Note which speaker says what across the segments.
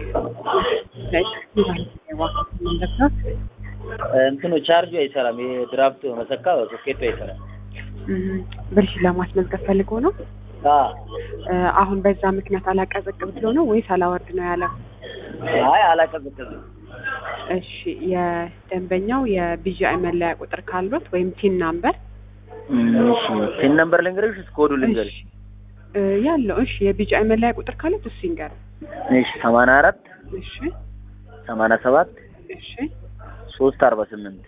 Speaker 1: እንትኑ ቻርጁ አይሰራም። ይሄ ድራፍት መሰካ ሶኬቱ አይሰራም።
Speaker 2: ብልሽ ለማስመዝገብ ፈልጎ ነው።
Speaker 1: አዎ።
Speaker 2: አሁን በዛ ምክንያት አላቀዘቅዝ ብሎ ነው ወይስ አላወርድ ነው ያለው?
Speaker 1: አይ አላቀዘቀዝም።
Speaker 2: እሺ የደንበኛው የቢጂአይ መለያ ቁጥር ካሉት ወይም ቲን ናምበር
Speaker 1: እሺ ፒን ነምበር ልንገርሽ፣ እስከ ኮዱ ልንገርሽ።
Speaker 2: እ ያለው እሺ የቢጂአይ መለያ ቁጥር ካሉት እሱ ይንገር።
Speaker 1: እሺ ሰማንያ አራት
Speaker 2: እሺ
Speaker 1: ሰማንያ ሰባት
Speaker 2: እሺ
Speaker 1: ሶስት አርባ ስምንት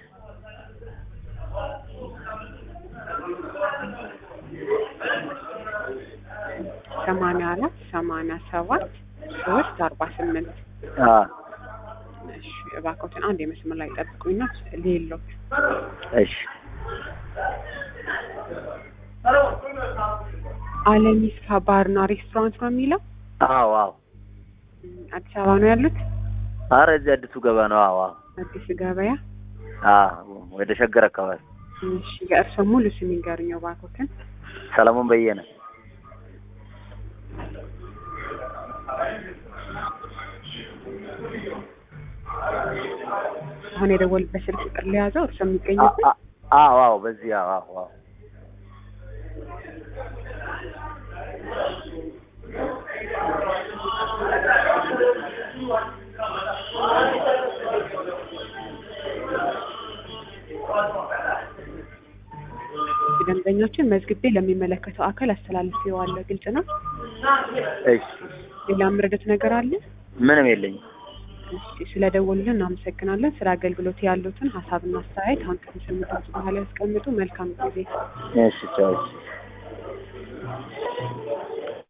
Speaker 2: ሰማንያ አራት ሰማንያ ሰባት ሶስት አርባ ስምንት
Speaker 1: አዎ
Speaker 2: እሺ እባክዎትን አንድ የመስመር ላይ ጠብቁኝና ሌሎች
Speaker 1: እሺ
Speaker 2: አለሚስካ ባርና ሬስቶራንት ነው የሚለው
Speaker 1: አዎ አዎ
Speaker 2: አዲስ አበባ ነው ያሉት
Speaker 1: ኧረ እዚህ አዲሱ ገባ ነው። አዎ አዎ
Speaker 2: አዲስ ገበያ
Speaker 1: አዎ ወደ ሸገር አካባቢ
Speaker 2: እሺ የእርስዎ ሙሉ ስም ይንገሩኝ እባክዎትን
Speaker 1: ሰለሞን በየነ
Speaker 2: አሁን የደወሉበት ስልክ ቁጥር ሊያዘው እርስዎ የሚገኙበት
Speaker 1: አ- አ- አዎ አዎ በዚህ አዎ አዎ አዎ
Speaker 2: ደንበኞችን መዝግቤ ለሚመለከተው አካል አስተላልፌዋለሁ። ግልጽ ነው።
Speaker 1: እሺ
Speaker 2: ሌላ ምረደት ነገር አለ?
Speaker 1: ምንም የለኝም።
Speaker 2: እሺ ስለደወሉልን እናመሰግናለን። ስለ አገልግሎት ያሉትን ሀሳብና አስተያየት አሁን ከሚሰሙት በኋላ ያስቀምጡ። መልካም ጊዜ።
Speaker 1: እሺ ቻው። እሺ